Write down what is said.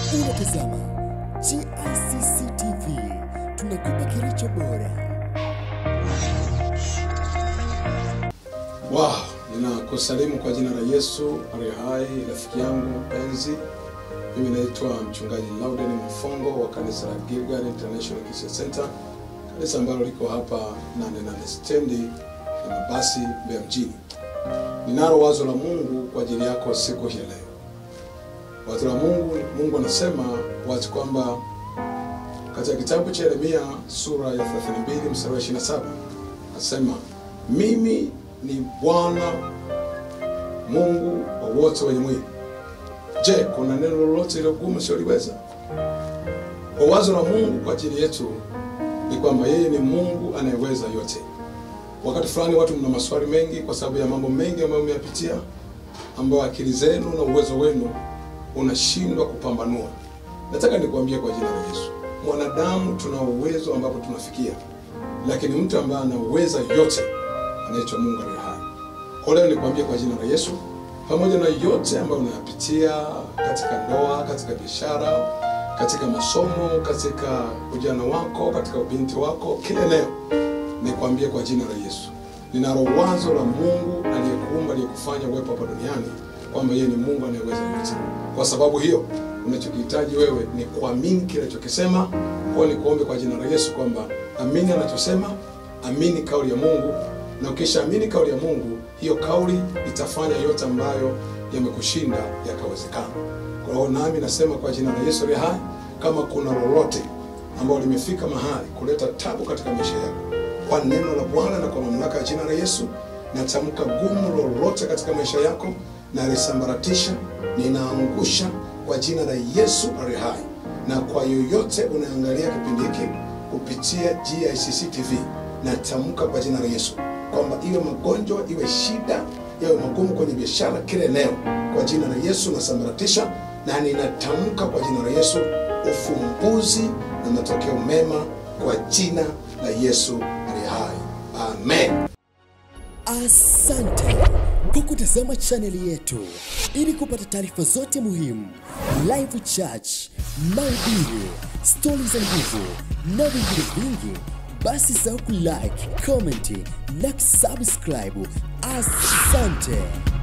Unatazama GICC TV, tunakupa kilicho bora. Wow, ninakusalimu kwa jina la Yesu aliye hai, rafiki yangu mpenzi. Mimi naitwa mchungaji Lauden Mfongo wa kanisa la Gilgal International Christian Center, kanisa ambalo liko hapa nane nane stendi ya mabasi Mbeya mjini. Ninalo wazo la Mungu kwa ajili yako siku hii ya leo. Wazo la Mungu, Mungu anasema wazi kwamba katika kitabu cha Yeremia sura ya 32 mstari wa 27 anasema mimi ni Bwana Mungu wa wote wenye mwili. Je, kuna neno lolote ile gumu sioliweza? Kwa wazo la Mungu kwa ajili yetu ni kwamba yeye ni Mungu anayeweza yote. Wakati fulani watu mna maswali mengi kwa sababu ya mambo mengi ambayo mmeyapitia, ambayo akili zenu na uwezo wenu unashindwa kupambanua. Nataka nikuambie kwa jina la Yesu, mwanadamu tuna uwezo ambapo tunafikia, lakini mtu ambaye anaweza yote anaitwa Mungu aliye hai. Kwa leo nikwambie kwa jina la Yesu, pamoja na yote ambayo unayapitia katika ndoa, katika biashara, katika masomo, katika ujana wako, katika ubinti wako, kila eneo, nikwambie kwa jina la Yesu, ninalo wazo la Mungu aliyekuumba, aliyekufanya uwepo hapa duniani, kwamba yeye ni Mungu anayeweza yote. Kwa sababu hiyo, unachokihitaji wewe ni kuamini kile alichokisema. Kwa hiyo nikuombe kwa jina la Yesu kwamba amini anachosema, amini kauli ya Mungu na ukishaamini kauli ya Mungu, hiyo kauli itafanya yote ambayo yamekushinda yakawezekana. Kwa hiyo nami nasema kwa jina la Yesu aliye hai, kama kuna lolote ambalo limefika mahali kuleta tabu katika maisha yako, kwa neno la Bwana na kwa mamlaka ya jina la Yesu, natamka gumu lolote katika maisha yako na lisambaratisha, ninaangusha kwa jina la Yesu aliye hai. Na kwa yoyote unaangalia kipindi hiki kupitia GICC TV, natamka kwa jina la Yesu kwamba iwe magonjwa iwe shida yawe magumu kwenye biashara kila eneo, kwa jina la Yesu nasambaratisha na ninatamka kwa jina la Yesu ufumbuzi na matokeo mema kwa jina la Yesu aliye hai, amen. Asante kwa kutazama chaneli yetu. Ili kupata taarifa zote muhimu, live church, mahubiri, stori za nguvu na vingine vingi, basi sahau kulike, comment na kusubscribe. Asante.